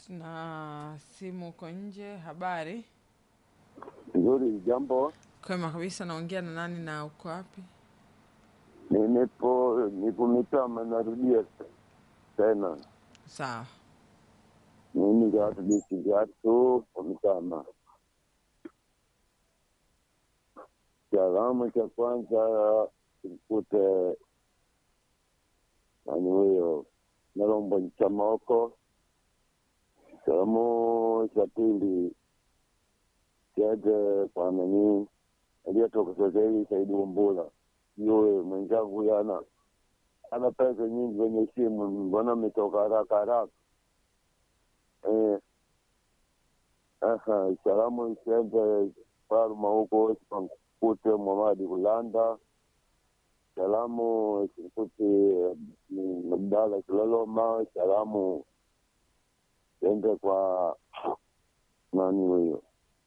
na simu uko nje. Habari Nzuri, jambo. kwema kabisa. Naongea na nani na uko wapi? Ni- Nipo nipo Mitama, narudia tena. Sawa. Mimi vyatu bisi vyatu kwa Mitama. Salamu cha kwanza kimkute nani huyo Nalombo Chamoko. Salamu cha pili kiende kwa nani aliyetoka sasa hivi Saidi Umbula, yule mwenzangu yana ana pesa nyingi kwenye simu, mbona ametoka haraka haraka? Eh, aha, salamu isiende Parma huko Sikute Mwamadi Kulanda. Salamu Sikute Mabdala Kiloloma. Salamu ende kwa nani huyo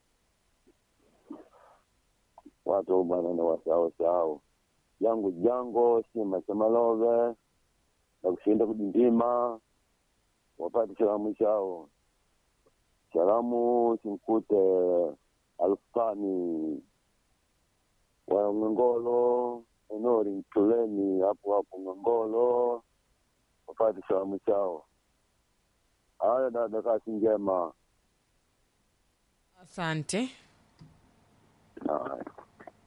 watu bwana na wasao sao yangu jango sima chamalove na kushinda kudindima wapate salamu chao salamu simkute alfani wa ngongolo enori mtuleni hapo hapo ngongolo wapate salamu chao haya dada kasi njema Asante.